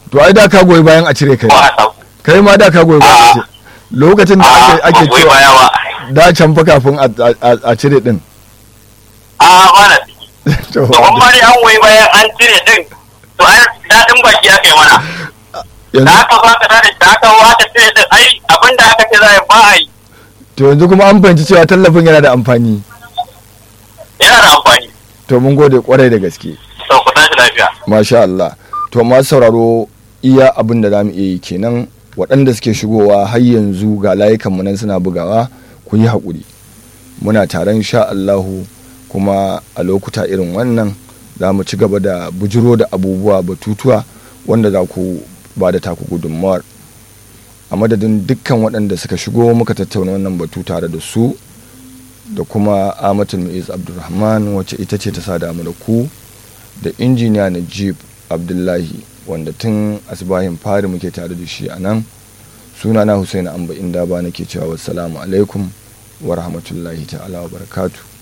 to ai da ka goyi bayan a cire kai ko a samu kai ma da ka goyi bayan a cire lokacin da ake a ake goyi cewa baya ba da can fa kafin a- a a cire din a mana to to kuma dai an goyi bayan an cire din to ai daɗin baki ya kai mana da yanzu aka baka da da aka wata cire din ai abinda aka ce za a yi ba a yi to yanzu kuma an fahimci cewa tallafin yana da amfani yana da amfani to mun gode kwarai da gaske to ku tashi lafiya masha Allah to masu sauraro iya abin da za mu iya yi kenan waɗanda suke shigowa har yanzu ga layukanmu nan suna bugawa ku yi haƙuri muna taron sha Allahu kuma a lokuta irin wannan za mu ci gaba da bujiro da abubuwa batutuwa wanda za ku ba da taku gudunmawar a madadin dukkan waɗanda suka shigo muka tattauna wannan batu tare da su da kuma amatul mu'iz abdulrahman wacce ita ce ta sa damu da ku da injiniya najib abdullahi wanda tun asibahin fari muke tare da shi a nan sunana Hussein amba inda ba nake cewa wassalamu alaikum wa rahmatullahi ta'ala wa barakatu